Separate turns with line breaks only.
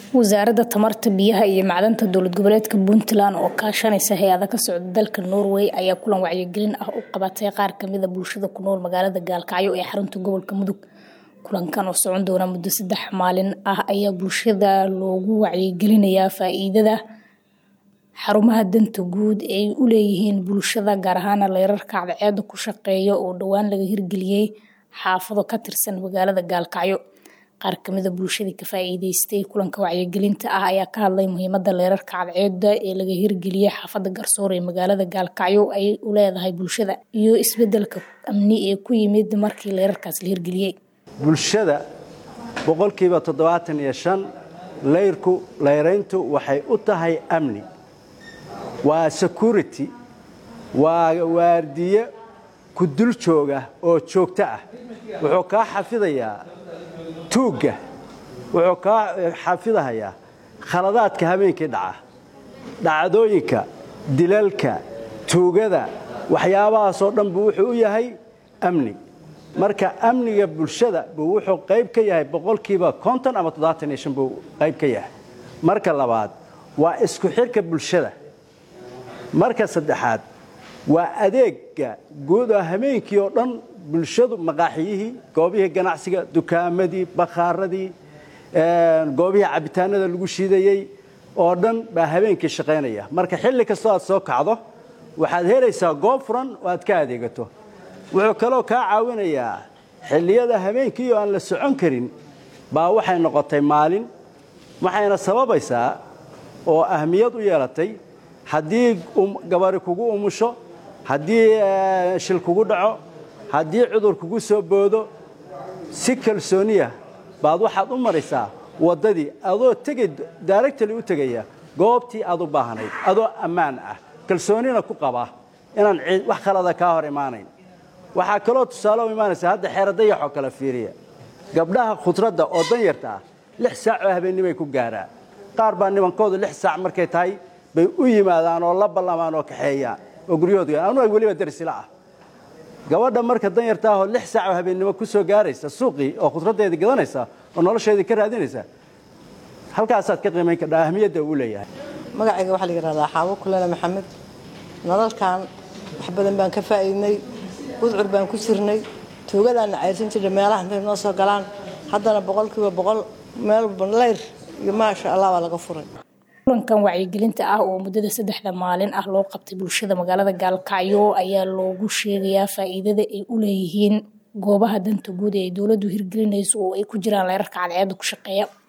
wasaaradda tamarta biyaha iyo macdanta dowlad goboleedka puntland oo kaashanaysa hay-ada ka socda dalka norway ayaa kulan wacyigelin ah u qabatay qaar kamida bulshada ku nool magaalada gaalkacyo ee xarunta gobolka mudug kulankan oo socon doona muddo saddex maalin ah ayaa bulshada loogu wacyigelinayaa faa-iidada xarumaha danta guud ay u leeyihiin bulshada gaar ahaana leerarka cadceeda ku shaqeeya oo dhowaan laga hirgeliyey xaafado ka tirsan magaalada gaalkacyo qaar kamida bulshadii ka faa-iideystay kulanka wacyigelinta ah ayaa ka hadlay muhiimada leerarka cadceeda ee laga hirgeliyey xaafada garsoor ee magaalada gaalkacyo ay u leedahay bulshada iyo isbedelka amni ee ku yimid markii leerarkaas la hirgeliyey
bulshada boqolkiiba toddobaatan iyo shan layrku layrayntu waxay u tahay amni waa security waa waardiye ku dul jooga oo joogto ah wuxuu kaa xafidayaa tuugga wuxuu kaa xafidahayaa khaladaadka habeenkii dhaca dhacdooyinka dilalka tuugada waxyaabahaasoo dhan buu wuxuu u yahay amni marka amniga bulshada buu wuxuu qayb ka yahay boqolkiiba konton ama toddobaatan iyo shan buu qayb ka yahay marka labaad waa isku xirka bulshada marka saddexaad waa adeega guud oo habeenkii oo dhan bulshadu maqaaxiyihii goobihii ganacsiga dukaamadii bakhaaradii goobihii cabitaanada lagu shiidayey oo dhan baa habeenkii shaqaynaya marka xilli kastoo aad soo kacdo waxaad helaysaa goob furan oo aad ka adeegato wuxuu kaloo kaa caawinayaa xilliyada habeenkii oo aan la socon karin baa waxay noqotay maalin waxayna sababaysaa oo ahmiyad u yeelatay haddii gabari kugu umusho haddii shil kugu dhaco haddii cudur kugu soo boodo si kalsooniya baad waxaad u maraysaa waddadii adoo tegay daaragtali u tegaya goobtii aad u baahnayd adoo ammaan ah kalsoonina ku qaba inaan wax khalada kaa hor imaanayn waxaa kaloo tusaale u imaanaysa hadda xeero dayaxoo kale fiiriya gabdhaha khudradda oo danyarta ah lix saac oo habeennimay ku gaaraan qaar baa nimankoodu lix saac markay tahay bay u yimaadaan oo la ballamaan oo kaxeeyaan oo guryahooda anuga weliba darisila ah gabadha marka danyarta ahoo lix saac oo habeennimo ku soo gaaraysa suuqii oo khudraddeedii gadanaysa oo nolosheedii ka raadinaysa halkaasaad ka qiimayn kardhaa ahmiyadda uu leeyahay
magacayga waxaa la yidhahdaa xaabo kulana maxamed nololkan wax badan baan ka faa'iidnay gudcur baan ku jirnay tuugadaana cayrsan jirnay meelaha intay noo soo galaan haddana boqolkiiba boqol meel layr iyo maasha allah baa laga furay
kulankan wacyigelinta ah oo muddada saddexda maalin ah loo qabtay bulshada magaalada gaalkacyo ayaa loogu sheegayaa faa-iidada ay u leeyihiin goobaha danta guud ee ay dowladdu hirgelinayso oo ay ku jiraan leerarka cadceeda ku shaqeeya